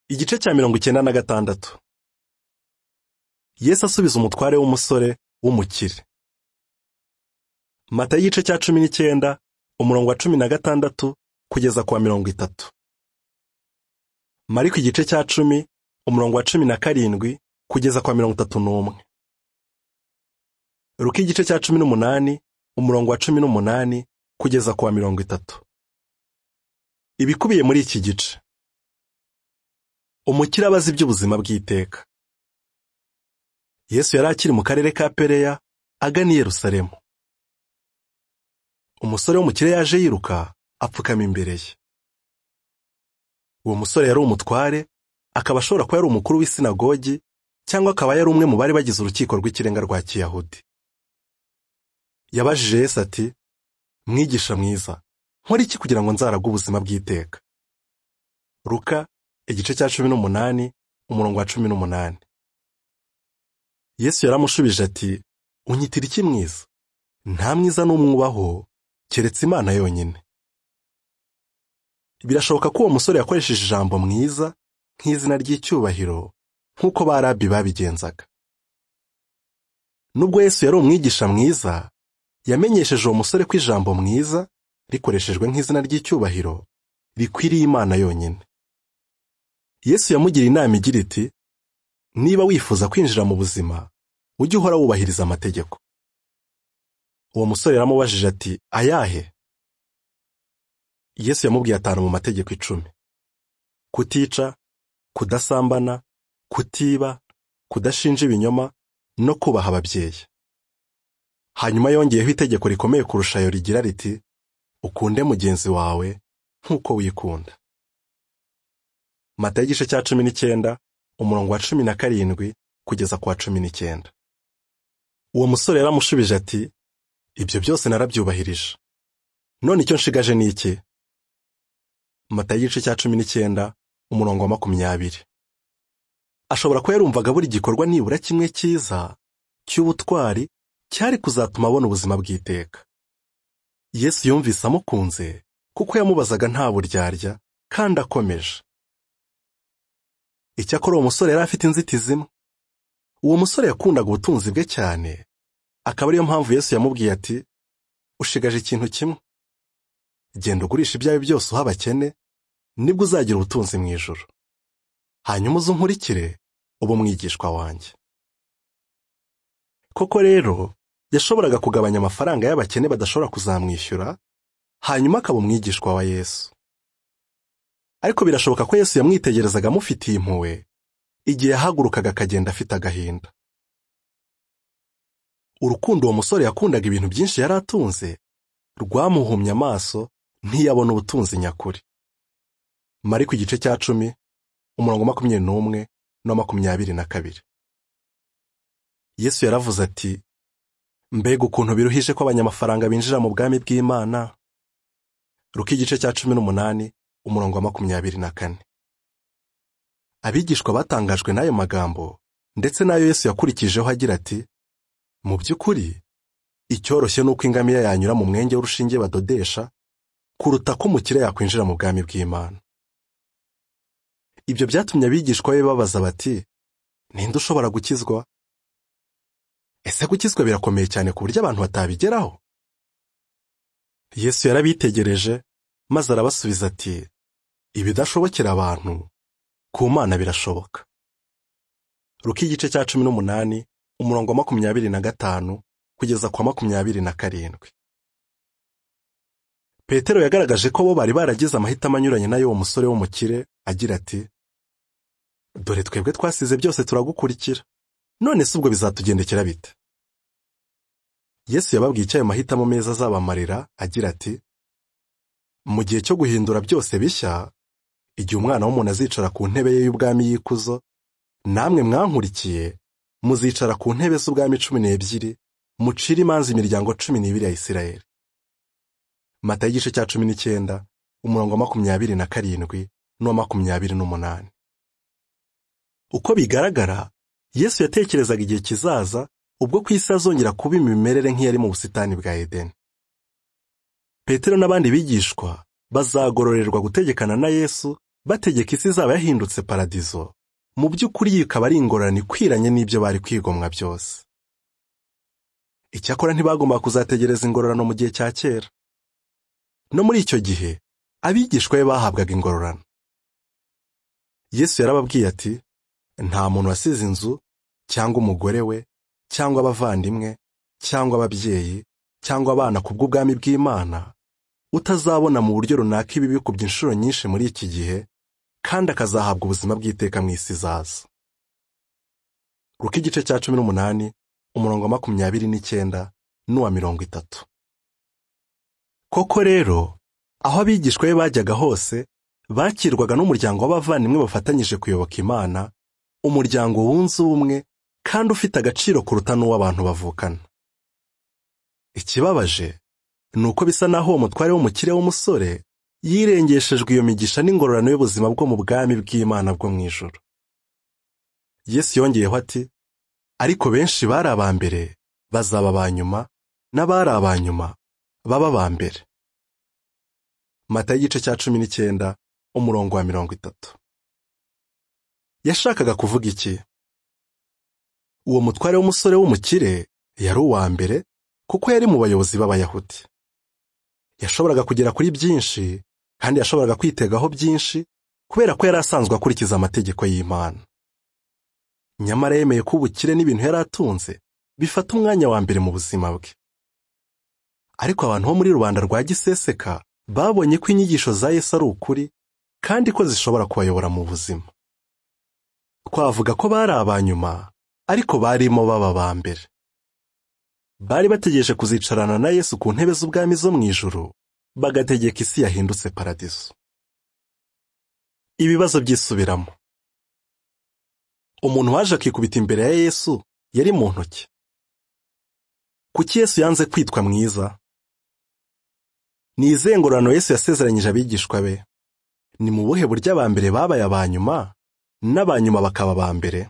igice cya mirongo icyenda na gatandatu yesu asubiza umutware w'umusore w'umukire mata y'igice cya cumi n'icyenda umurongo wa cumi na gatandatu kugeza ku wa mirongo itatu mariko igice cya cumi umurongo wa cumi na karindwi kugeza ku wa mirongo itatu n'umwe ruka igice cya cumi n'umunani umurongo wa cumi n'umunani kugeza ku wa mirongo itatu ibikubiye muri iki gice umukire abazi iby'ubuzima bw'iteka yesu yari akiri mu karere ka pereya agana i yerusalemu umusore w'umukire yaje yiruka apfukama imbere ye uwo musore yari umutware akaba ashobora kuba yari umukuru w'isinagogi cyangwa akaba yari umwe mu bari bagize urukiko rw'ikirenga rwa kiyahudi yabajije yesu ati mwigisha mwiza nkora iki kugira ngo nzaraga ubuzima bw'iteka ruka igice cya cumi n'umunani umurongo wa cumi n'umunani yesu yaramushubije ati unyitira iki mwiza nta mwiza n'umwe ubaho keretse imana yonyine birashoboka ko uwo musore yakoresheje ijambo mwiza nk'izina ry'icyubahiro nk'uko ba rabi babigenzaga nubwo yesu yari umwigisha mwiza yamenyesheje uwo musore ko ijambo mwiza rikoreshejwe nk'izina ry'icyubahiro rikwiriye imana yonyine yesu yamugiriye inama igira iti niba wifuza kwinjira mu buzima ujye uhora wubahiriza amategeko uwo musore yaramubajije ati ayahe yesu yamubwiye atanu mu mategeko icumi kutica kudasambana kutiba kudashinja ibinyoma no kubaha ababyeyi hanyuma yongeyeho itegeko rikomeye kurusha ayo rigira riti ukunde mugenzi wawe nk'uko wikunda mata y'igice cya cumi n'icyenda umurongo wa cumi na karindwi kugeza ku wa cumi n'icyenda uwo musore yaramushubije ati ibyo byose narabyubahirije none icyo nshigaje ni iki mata y'igice cya cumi n'icyenda umurongo wa makumyabiri ashobora kuba yarumvaga buri gikorwa nibura kimwe cyiza cy'ubutwari cyari kuzatuma abona ubuzima bw'iteka yesu yumvise amukunze kuko yamubazaga nta buryarya kandi akomeje icyakora uwo musore yari afite inzitizi imwe uwo musore yakundaga ubutunzi bwe cyane akaba ariyo mpamvu yesu yamubwiye ati ushigaje ikintu kimwe genda ugurisha ibyawe byose uha abakene nibwo uzagira ubutunzi mu ijoro hanyuma uze unkurikire uba umwigishwa wanjye koko rero yashoboraga kugabanya amafaranga y'abakene badashobora kuzamwishyura hanyuma akaba umwigishwa wa yesu ariko birashoboka ko yesu yamwitegerezaga amufitiye impuhwe igihe yahagurukaga akagenda afite agahinda urukundo uwo musore yakundaga ibintu byinshi yari atunze rwamuhumye amaso ntiyabona ubutunzi nyakuri mari ku gice cya cumi umurongo makumyabiri n'umwe na makumyabiri na kabiri yesu yaravuze ati mbega ukuntu biruhije ko abanyamafaranga binjira mu bwami bw'imana ruka igice cya cumi n'umunani umurongo wa makumyabiri na kane abigishwa batangajwe n'ayo magambo ndetse n'ayo yesu yakurikijeho agira ati mu by'ukuri icyoroshye ni uko ingamiya yanyura mu mwenge w'urushinge badodesha kuruta ko umukire yakwinjira mu bwami bw'imana ibyo byatumye abigishwa be babaza bati ninde ushobora gukizwa ese gukizwa birakomeye cyane ku buryo abantu batabigeraho yesu yarabitegereje maze arabasubiza ati ibidashobokera abantu ku mana birashoboka ruka igice cya cumi n'umunani umurongo wa makumyabiri na gatanu kugeza ku wa makumyabiri na karindwi petero yagaragaje ko bo bari baragize amahitamo anyuranye n'ay'uwo musore w'umukire agira ati dore twebwe twasize byose turagukurikira none si ubwo bizatugendekera bite yesu yababwiye icyo ayo mahitamo meza azabamarira agira ati mu gihe cyo guhindura byose bishya igihe umwana w'umuntu azicara ku ntebe ye y'ubwami y'ikuzo namwe mwankurikiye muzicara ku ntebe z'ubwami cumi n'ebyiri mucire imanza imiryango cumi n'ibiri ya isirayeli mata y'igice cya cumi n'icyenda umurongo wa makumyabiri na karindwi n'uwa makumyabiri n'umunani uko bigaragara yesu yatekerezaga igihe kizaza ubwo ku isi azongera kuba imimerere nk'iyari mu busitani bwa edeni petero n'abandi bigishwa bazagororerwa gutegekana na yesu bategeka isi izaba yahindutse paradizo mu by'ukuri iyi ikaba ari ingorane ikwiranye n'ibyo bari kwigomwa byose icyakora ntibagomba kuzategereza ingororano mu gihe cya kera no muri icyo gihe abigishwa be bahabwaga ingororano yesu yarababwiye ati nta muntu wasize inzu cyangwa umugore we cyangwa abavandimwe cyangwa ababyeyi cyangwa abana ku bw'ubwami bw'imana utazabona mu buryo runaka ibi bikubye inshuro nyinshi muri iki gihe kandi akazahabwa ubuzima bw'iteka mu isi izaza ruka igice cya cumi n'umunani umurongo wa makumyabiri n'icyenda n'uwa mirongo itatu koko rero aho abigishwa be bajyaga hose bakirwaga n'umuryango w'abavandimwe bafatanyije kuyoboka imana umuryango wunze ubumwe kandi ufite agaciro kuruta n'uw'abantu bavukana ikibabaje ni uko bisa naho uwo mutware w'umukire w'umusore yirengeshejwe iyo migisha n'ingororano y'ubuzima bwo mu bwami bw'imana bwo mu ijoro yesu yongeyeho ati ariko benshi bari aba mbere bazaba aba nyuma n'abari aba nyuma baba aba mbere mata y'igice cya cumi n'icyenda umurongo wa mirongo itatu yashakaga kuvuga iki uwo mutware w'umusore w'umukire yari uwa mbere kuko yari mu bayobozi b'abayahudi yashoboraga kugera kuri byinshi kandi yashoboraga kwitegaho byinshi kubera ko yari asanzwe akurikiza amategeko y'imana nyamara yemeye ko ubukire n'ibintu yari atunze bifata umwanya wa mbere mu buzima bwe ariko abantu bo muri rubanda rwa giseseka babonye ko inyigisho za yesu ari ukuri kandi ko zishobora kubayobora mu buzima twavuga ko bari aba nyuma ariko barimo baba ba mbere bari bategereje kuzicarana na yesu ku ntebe z'ubwami zo mu ijuru bagategeka isi yahindutse paradiso ibibazo byisubiramo umuntu waje akikubita imbere ya yesu yari mu ntoki kuki yesu yanze kwitwa mwiza ni izengurano yesu yasezeranyije abigishwa be ni mu buhe buryo aba mbere babaye aba nyuma n'aba nyuma bakaba aba mbere